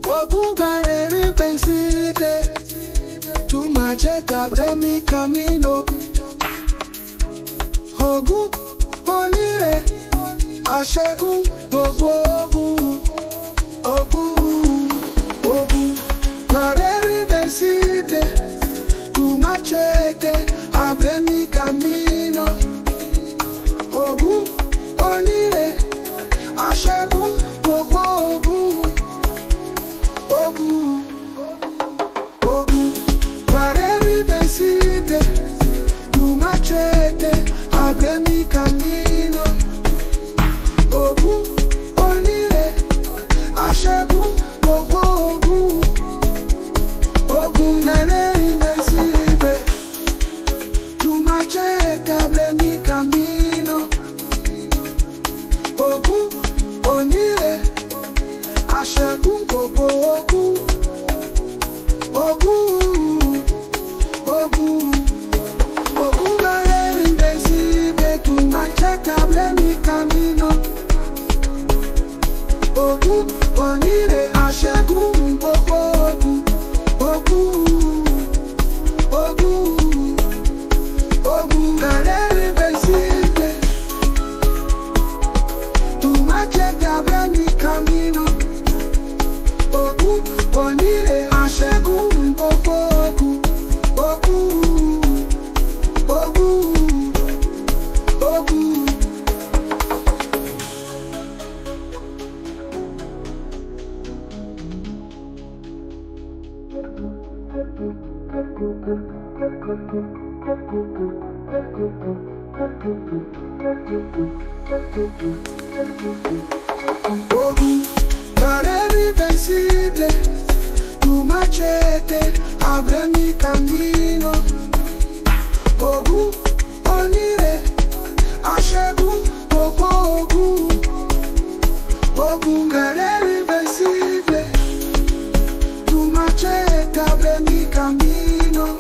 Ogun karere pensile Tu majeta bremi camino Ogun onire Aṣẹ́gun gbogbo ogun Ogun Ogun karere pensile Tu machete abremi camino Ogun onire Aṣẹ́gun gbogbo ogun Ogun, ogun, pareri vencite, tu machete, abre mi camino. Ogun, onire, aṣẹ́gun, gbogbo ogun. Ogun, pareri vencite, tu machete, abre mi camino. Ogun, onire, aṣẹ́gun, gbogbo ogun. Ogun, ogun, ogun garere invencible, tu machete mi camino. Ogun, onire, aṣẹ́gun, gbogbo ogun. Ogun, ogun, ogun garere invencible, tu machete mi camino. Ogun, onire, aṣẹ́gun, gbogbo ogun. Ogun, ogun, ogun. Ogun, pareri vencible, tu machete, abre mi camino. Ogun, onire, aṣẹ́gun, gbogbo ogun. Ogun, pareri vencible, tu machete, abre mi camino.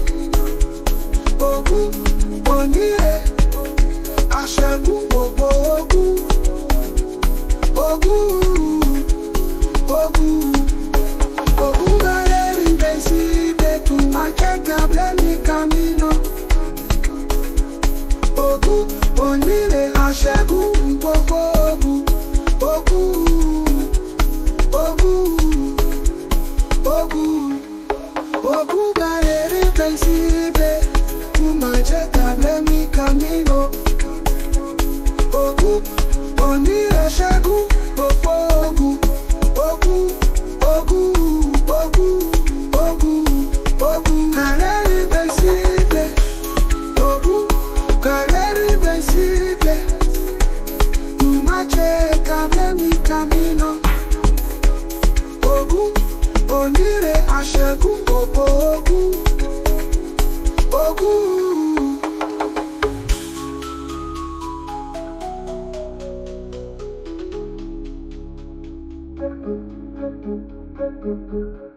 Ogun, onire, aṣẹ́gun, gbogbo ogun. Ogun, ogun, ogun garere invencible, tu machete abre mi camino. Ogun, onire, aṣẹ́gun, gbogbo ogun. Ogun, ogun, ogun, ogun garere invencible, tu machete abre mi camino. Ogun, onire, aṣẹ́gun, gbogbo ogun. Ogun, ogun, ogun, ogun, ogun garere invencible. Ogun, garere invencible. Tu machete abre mi camino. Ogun, onire, aṣẹ́gun, gbogbo ogun. Ogun. Thank you.